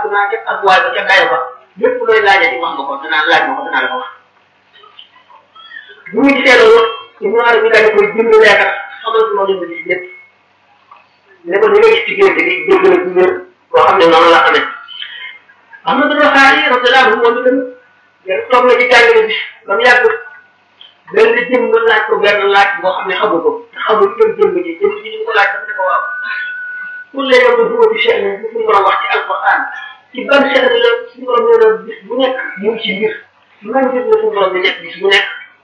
naa ca ak waay ba ca dayo ba lépp looy laajati wax nga ko danaa laaj ma ko danaa la ko wax bu ñu gisee loolu Ibnu Arabi daal di koy bind leetar xamal ko loolu gis lépp ne ko ni nga gis ci génte gi dégg na ci wér boo xam ne noonu la amee Ahmadu Rafaay radiyallahu anhu moom itam yéen toog na ci jàngale bi ba mu yàgg benn jëm nga laaj ko benn laaj boo xam ne xamu ko te xamul itam jëm ji jëm ji ñu ko laaj dafa ne ko waaw pour les yow bu ci cheikh bi suñu borom wax ci alquran ci ban cheikh bi la suñu borom nee na bis bu nekk mu ngi ci mbir man gis na suñu borom bi nekk bis bu nekk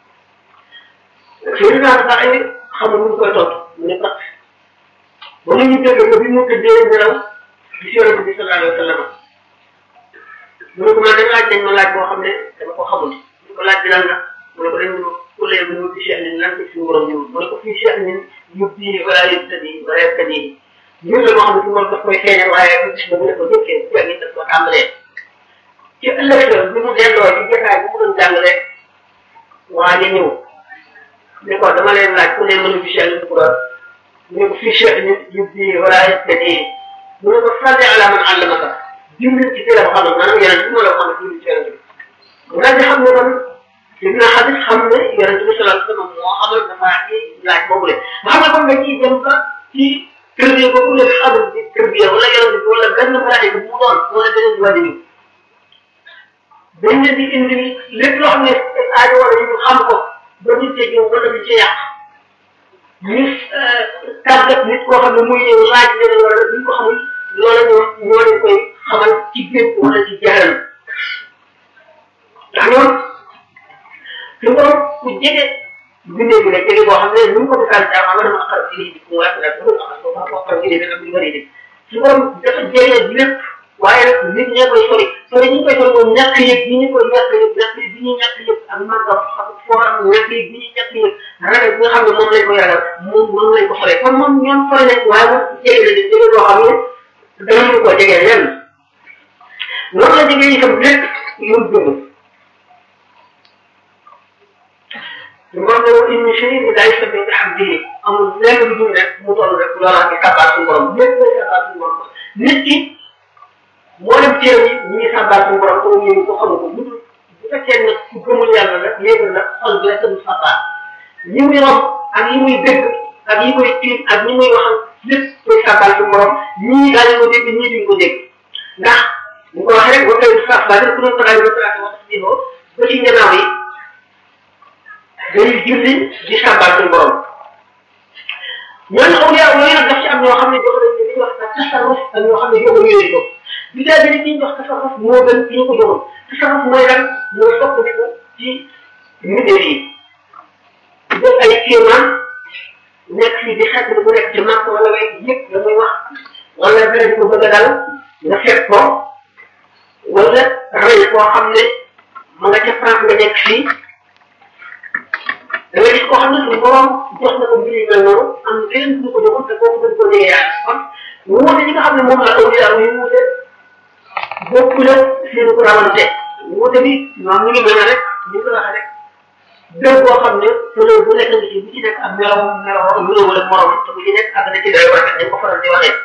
fii naa sax ay xamul nu mu koy tontu mu ne pat ba mu ñu dégg ko bi mu tëddee nelaw gis yonente bi sallallahu alayhi wa sallam mu ne ko man dañ laaj nañ ma laaj boo xam ne dama ko xamul ñu ko laaj bi lan la mu ne ko dañ pour les bu ci cheikh ni lan ci suñu borom ñëw mu ne ko fii cheikh ni ñu bii wala yëpp tëddi wala yëpp tëddi mbir la moo xam ne suñu borom daf koy feeñal waaye bu gis nga mu ne ko jëkkee bu fekkee daf ko tàmbalee ci ëllëg sa bi mu delloo ci jotaay bu mu doon jàngale waa ja ñëw ne ko dama leen laaj ku ne mënu fi cheikh ni ko doon mu ne ko fii cheikh ni ñu bii wala yëpp tëddi mu ne ko salli ala man allamaka bind ci téere xam ne maanaam yeneen bi ma la xam ne bind ci yeneen bi mu daal di xam ne man dina xadis xam ne yonente bi sallallahu alayhi wasallam moo xamal dafa ci laaj boobu le nga xam ne kon nga ciy dem ba ci tërbiya boobu la xamul ci tërbiya wala yonente bi wala benn malaaka bu mu doon wala beneen wàllu yi dañ leen di indi lépp loo xam ne aajo wala ñu xam ko ba ñu tegee wala ñu ci yàq ñu tàggat nit koo xam ne muy ñëw laaj leen wala duñ ko xamul loola ñoo ñoo leen koy xamal ci gént wala ci jaaral ndax ñoom su borom ku jege bindee bi la jege boo xam ne nu mu ko misaal ci am dama xar ci lii mu wax la dama xar ko ko xar ci lii dana lu bari de su borom dafa jege lépp waaye nag nit ñee koy sori sori ñi koy sori moom ñàkk yëg bi ñu koy ñàkk yëg ñàkk yëg bi ñuy ñàkk yëg ak màggam ak fooram ñàkk yëg bi ñuy ñàkk yëg ragal bi nga xam ne moom lañ koy ragal moom moom lañ ko soree kon moom ñoom sori nañ waaye moom jege la jege boo xam ne danañu ko jege lenn noonu la jege itam lépp lu mu dund moom la wax inni shay ni daay sabbi bi hamdihi amul lenn lu dul rek mu toll rek loola di sàbbaal suñu borom lépp lay sàbbaal suñu borom nit ki moo dem téere yi ñu ngi sàbbaal suñu borom ko ñu ko xamu ko bu bu fekkee ne ku gëmul yàlla la yéegal la xol bi rek du sàbbaal yi muy romb ak yi muy dégg ak yi muy tiim ak ñi muy waxal lépp lay sàbbaal suñu borom ñii daañu ko dégg ñii duñ ko dégg ndax bu ko waxee rek ba tey sàbbaal ku doon taxaw ba taxaw wax si ba ci ñanaaw yi dañuy julli di sàmbaal suñu borom ñooñu awliya yooyu nag daf ci am ñoo xam ne jox nañ li ñuy wax tasarruf ak ñoo xam ne jox nañ yooyu ko bi daa bi ki ñu jox tasarruf moo gën ki ñu ko joxoon tasarruf mooy lan mooy soppandiku ci mbindeef yi def ay kéemaan nekk fi di xet bu nekk ci màkk wala way yëpp la muy wax wala dara di ko bëgg a dal nga fekk ko wala rëy koo xam ne ma nga ca France nga nekk fii da ngay gis koo xam ne suñu borom jox na ko mbir yu mel noonu am keneen ku ko joxoon te kooku dañ ko jege yaa kon wuute ñi nga xam ne moom la aw yaa yu wuute bokku la seen ko rawante wuute bi ñoom ñu ngi mel ne rek ñu ko waxee rek bépp boo xam ne fleur bu nekk nga ci bu ci nekk ak melaw melaw melaw wala morom te bu ci nekk ak na ci doy war dañ ko faral di waxee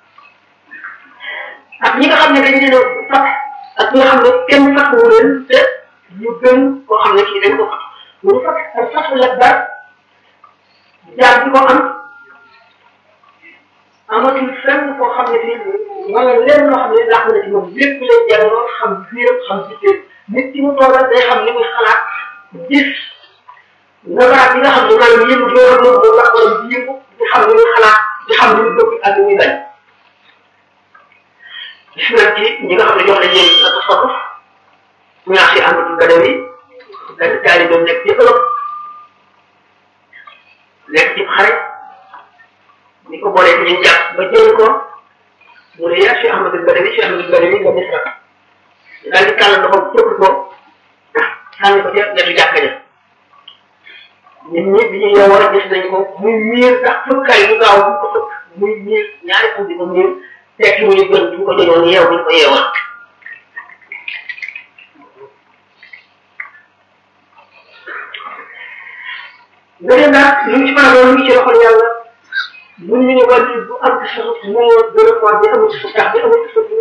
ak ñi nga xam ne dañ leen a fat ak ñi nga xam ne kenn fàttewu leen te ñu gën koo xam ne kii dañ ko fat mu fat ak fatu la bar jaar bi ko am amatul fenn koo xam ne fii wala lenn loo xam ne làq na ci moom lépp lay jàlloo xam biiram xam bitéem nit ki mu toogal day xam li muy xalaat gis nabaraat yi nga xam ne maanaam yëngu bi nga xam ne moom la wala di yëngu di xam li muy xalaat di xam li muy bëgg ak li muy bañ gis nañ ci ñi nga xam ne jox nañ leen la tasarruf ñaax si amatul gadaw yi benn taalibe nekk ci Europe nekk ci xare ni ko boolee ci ñu jàpp ba jël ko mu ne yaa Cheikh Ahmadou Badawi Cheikh Ahmadou Badawi nga Misra daal di kàll ndoxam tëpp ko sànni ko ca wetu jàkka ja nit ñi bi ñu yeewoo gis nañ ko muy miir ndax fëkkaay yu gaaw bu ko fëkk muy miir ñaari fu di ko miir tekki mu ñu gën bu ko joñoon yeew bu ñu ko yeewoon beneen daal li ñu ci mën a doon ngi ci loxol yàlla bu ñu ne wàllu bu am ci suuf moo gën a fort bi amul ci suuf tax bi amul ci suuf